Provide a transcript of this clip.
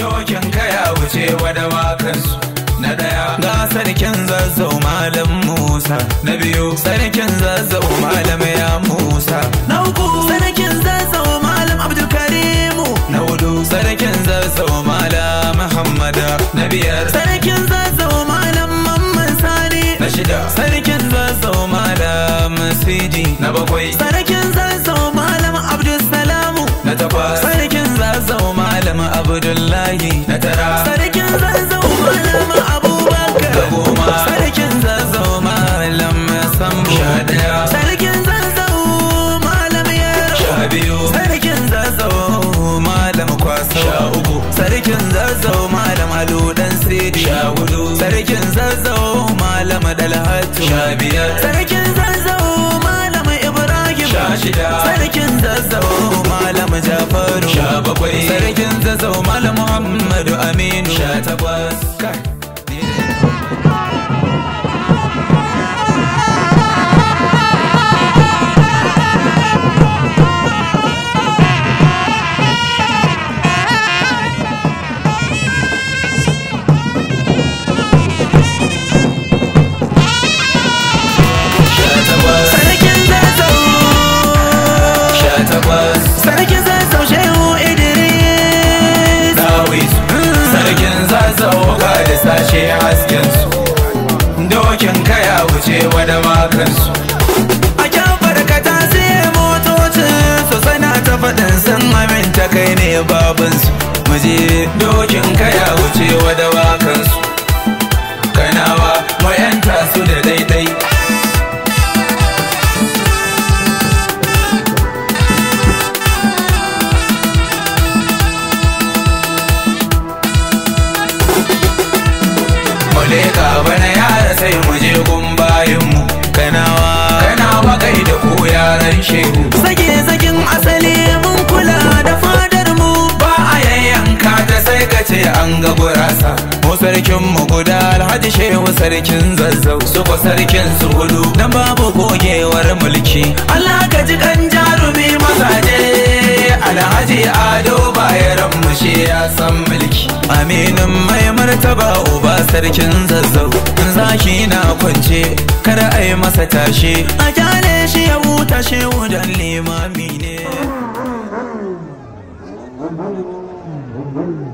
dokin kaya wuce wada wakansu na daya ga sarkin zazzau malam musa na biyu sarkin zazzau malam ya musa na uku sarkin zazzau malam abdulkarimu na hudu sarkin zazzau malam muhammada na biyar sarkin zazzau malam mamman sani na shida sarkin zazzau malam sidi na bakwai sarkin zazzau malam abdulsalamu na takwas sarkin zazzau malam abdullahi na tara sarkin zazzau malam abubakar da goma sarkin zazzau malam sambo sha daya sarkin zazzau malam yaro sha biyu sarkin zazzau malam kwaso sha uku sarkin zazzau malam aludan sidi sha hudu sarkin zazzau malam dalhatu sha biyar sarkin zazzau malam ibrahim sha shida sarkin zazzau malam jafaru sha bakwai sarkin zazzau malam muhammadu aminu sha takwas kai ni dai. Sarkin zazzau Sha takwas Sarkin zazzau Shehu Idris Dawis Sarkin zazzau ga da sashe haskensu Dokin kaya wuce wada makansu A kyan farkata sai motocin su sana ta faɗin sun aminta kai ne babansu Muje dokin kaya wuce wada wakansu Kanawa mu yanta su da daidai mu leka bana yara sai mu je gun bayin mu kanawa kanawa kai da ku yaran shehu sake sakin asali mun kula da fadar mu ba a yayyanka ta sai ka ce an ga gurasa mu sarkin mu guda alhaji shehu sarkin zazzau su ko sarkin su hudu dan babu gogewar mulki Allah ka ji kan jarumi mazaje alhaji ado bayaran mu shi ya san mulki aminin mai martaba uba sarkin zazzau zaki na kwance kada a yi masa tashe a kyale shi ya huta shehu dan limami ne